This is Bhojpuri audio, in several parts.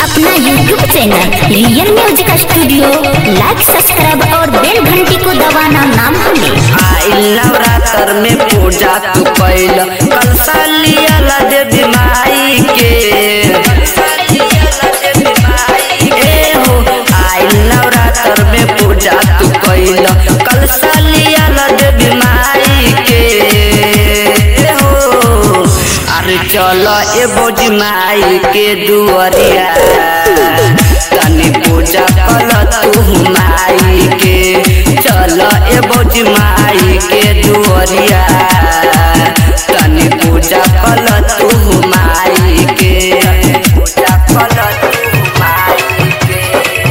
अपना YouTube channel real music studio like subscribe और बेल घंटी को दबाना ना भूलें आइल नवरात्र में पूजा तू कैल कल सालियल देवी माई के ए हो आइल नवरात्र में पूजा तू कैल कल सालियल देवी माई के ए हो अरे चल ए बोझ माई के दुआरिया तनी पूजा कल तू माई के चल ए बोझ माई के दुआरिया तनी पूजा कल तू माई के पूजा कल तू माई के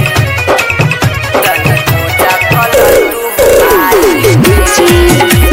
तनी पूजा कल तू माई के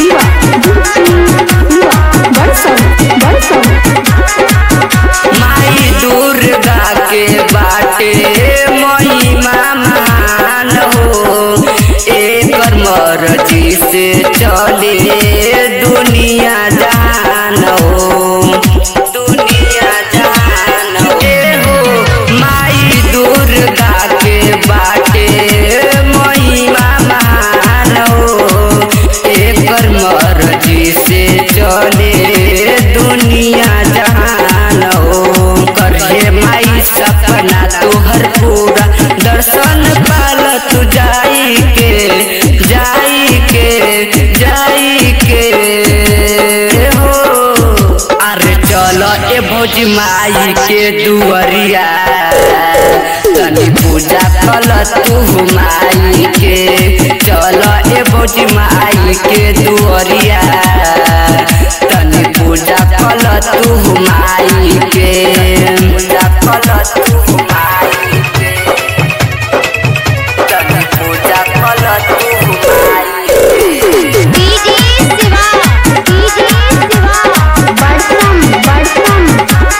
माई दुर्गा के बाटे महिमा महान हो एकर मर्जी से चले दुनिया जान हो दुनिया जान हो ए हो माई दुर्गा के बाटे महिमा महान हो एकर मर्जी से चले दुनिया जहान हो करहे माई सपना तोहर पूरा दर्शन पाल तू जाई के जाई के जाई के हो अरे चल ए भोज माई के दुआरिया तनी पूजा कल तू माई के चल ए भोज माई के दुआरिया तनी पूजा कल तू माई के पूजा कल तू माई के तनी पूजा कल तू माई के डीजे शिवा डीजे शिवा बड़सम बड़सम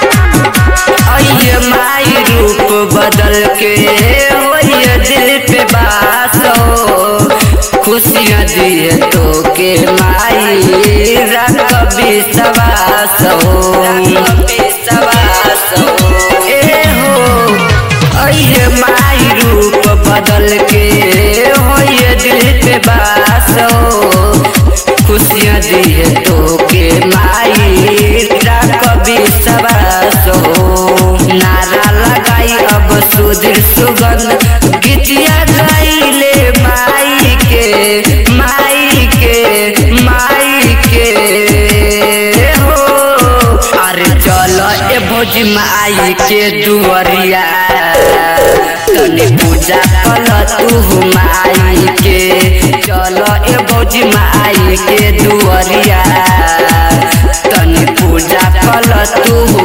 आइए माई रूप बदल के होइए दिल पे बास हो खुशियाँ दिए तो के माई रख विश्वास हो विश्वास हो ए हो आइए माई रूप बदल के होइए दिल पे बास हो खुशियाँ दिए तो के माई रख विश्वास हो नारा लगाई अब सुधीर सुगंध गीतिया गाइले माई के माई के माई के हो अरे चल ए भोज माई के दुआरिया तनी पूजा कल तू माई के चल ए भोज माई के दुआरिया तनी पूजा कल तू